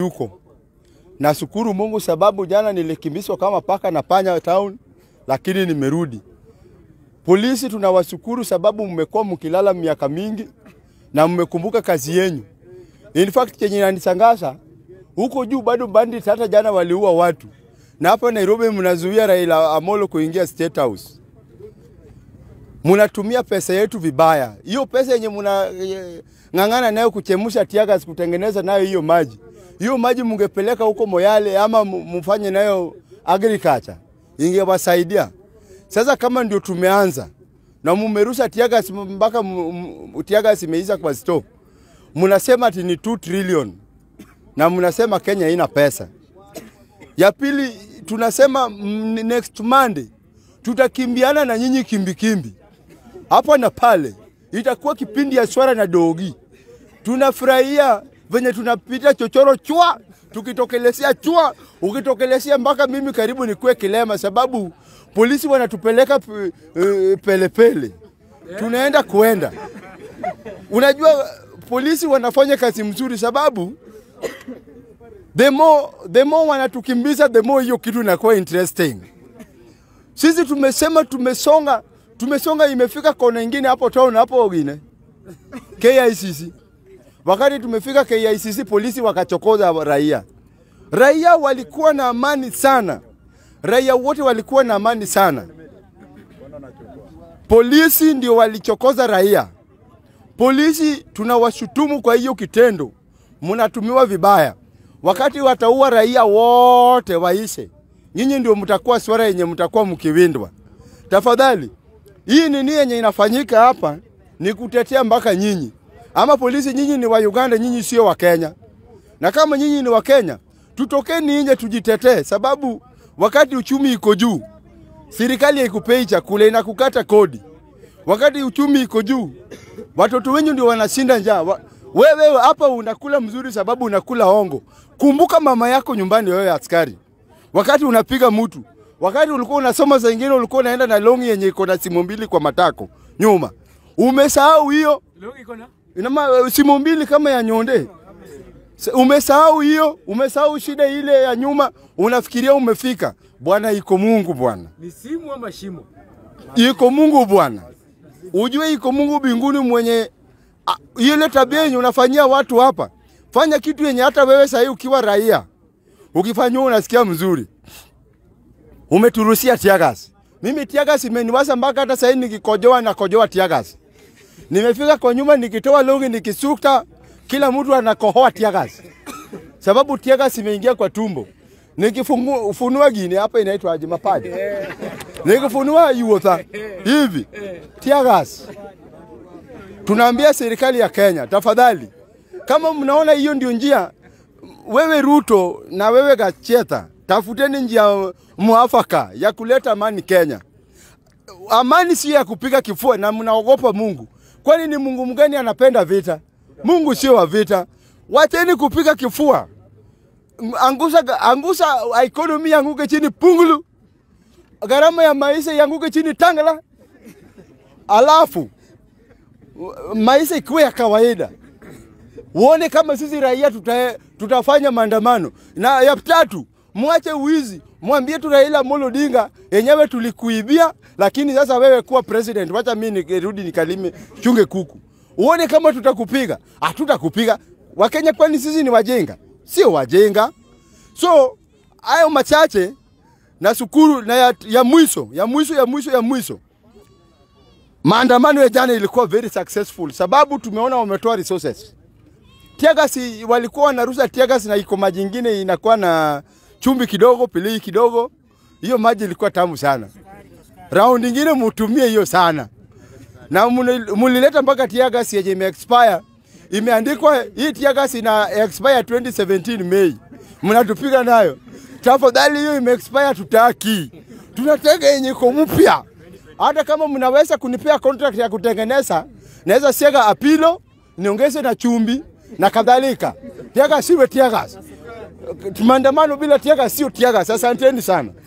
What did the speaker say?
yuko. Nashukuru Mungu sababu jana nilikimbizwa kama paka na panya town, lakini nimerudi. Polisi tunawashukuru sababu mmekuwa mkilala miaka mingi na mmekumbuka kazi yenyu. In fact chenye inanishangaza huko juu bado bandit hata jana waliua watu, na hapa Nairobi mnazuia Raila Amolo kuingia State House. Mnatumia pesa yetu vibaya. Hiyo pesa yenye mna eh, ng'ang'ana nayo kuchemusha tiagas kutengeneza nayo hiyo maji, hiyo maji mungepeleka huko Moyale ama mu- mfanye nayo agriculture, ingewasaidia. Sasa kama ndio tumeanza na mumerusha tiagas mpaka mu- mu- tiagas imeisha kwa store, mnasema ati ni 2 trillion na mnasema Kenya haina pesa. Ya pili tunasema mm, next Monday tutakimbiana na nyinyi kimbikimbi hapa na pale, itakuwa kipindi ya swara na dogi. Tunafurahia venye tunapita chochoro chwa, tukitokelezea chwa, ukitokelezea mpaka mimi karibu nikuwe kilema, sababu polisi wanatupeleka pe- eh, pelepele, tunaenda kuenda. Unajua polisi wanafanya kazi mzuri, sababu the more, the more wanatukimbiza the more hiyo kitu inakuwa interesting. Sisi tumesema tumesonga, tumesonga imefika kona ingine hapo town hapo wengine KICC. Wakati tumefika KICC, polisi wakachokoza raia. Raia walikuwa na amani sana, raia wote walikuwa na amani sana. Polisi ndio walichokoza raia. Polisi tunawashutumu kwa hiyo kitendo, mnatumiwa vibaya. Wakati wataua raia wote waishe, nyinyi ndio mtakuwa swara yenye mtakuwa mkiwindwa. Tafadhali, hii nini yenye inafanyika hapa ni kutetea mpaka nyinyi. Ama polisi, nyinyi ni wa Uganda, nyinyi sio wa Kenya. Na kama nyinyi ni wa Kenya, tutokeni nje tujitetee, sababu wakati uchumi iko juu, serikali haikupei chakula, inakukata kodi. Wakati uchumi iko juu, watoto wenyu ndio wanashinda njaa. Wa- Wewe hapa unakula mzuri sababu unakula hongo. Kumbuka mama yako nyumbani, wewe askari, wakati unapiga mtu, wakati ulikuwa unasoma, saa ingine ulikuwa unaenda na longi yenye iko na simu mbili kwa matako nyuma. Umesahau hiyo inama simu mbili kama ya nyonde. Sa- Umesahau hiyo, umesahau shida ile ya nyuma, unafikiria umefika. Bwana, iko Mungu bwana Ni simu ama shimo? iko Mungu bwana, ujue iko Mungu mbinguni mwenye a- ile tabia yenye unafanyia watu hapa. Fanya kitu yenye hata wewe sahii ukiwa raia ukifanywa unasikia mzuri. Umeturusia tiagas. Mimi tiagas imeniwasa mpaka hata sahii nikikojoa na kojoa tiagas. Nimefika kwa nyuma nikitoa longi nikisukta, kila mtu anakohoa tiagas sababu tiagas imeingia kwa tumbo. Nikifunua gine hapa inaitwa aje mapaja nikifunua yuotha hivi tiagas. Tunaambia serikali ya Kenya, tafadhali, kama mnaona hiyo ndio njia, wewe Ruto na wewe Gacheta, tafuteni njia mwafaka ya kuleta amani Kenya. Amani si ya kupiga kifua na mnaogopa Mungu. Kwani ni Mungu mgani anapenda vita? Mungu sio wa vita. Wacheni kupiga kifua. Angusa, angusa economy yanguke chini pungulu gharama ya maisha yanguke chini Tangala, alafu maisha ikuwe ya kawaida. Uone kama sisi raia tuta, tutafanya maandamano. Na ya tatu, mwache uizi, mwambie tu Raila Amolo Odinga, yenyewe tulikuibia, lakini sasa wewe kuwa president, wacha mimi nirudi nikalime chunge kuku. Uone kama tutakupiga. Hatutakupiga. Wakenya kwani sisi ni wajenga? Sio wajenga. So hayo machache na shukuru na ya, ya mwisho ya mwisho ya mwisho ya mwisho, maandamano ya jana ilikuwa very successful, sababu tumeona wametoa resources. Tiagas walikuwa wanarusha tiagas na iko maji ingine inakuwa na chumvi kidogo, pilii kidogo. Hiyo maji ilikuwa tamu sana. Round ingine mutumie hiyo sana, na muni- mulileta mpaka tiagas yenye ime expire imeandikwa hii tiagas ina expire 2017 Mei, mnatupiga nayo. Tafadhali hiyo ime expire, tutaki, tunataka yenye iko mpya. Hata kama mnaweza kunipea contract ya kutengeneza, naweza siega apilo niongeze na chumbi na kadhalika. Tiagas siwe tiagas. Maandamano bila tiagas sio tiagas. Asanteni sana.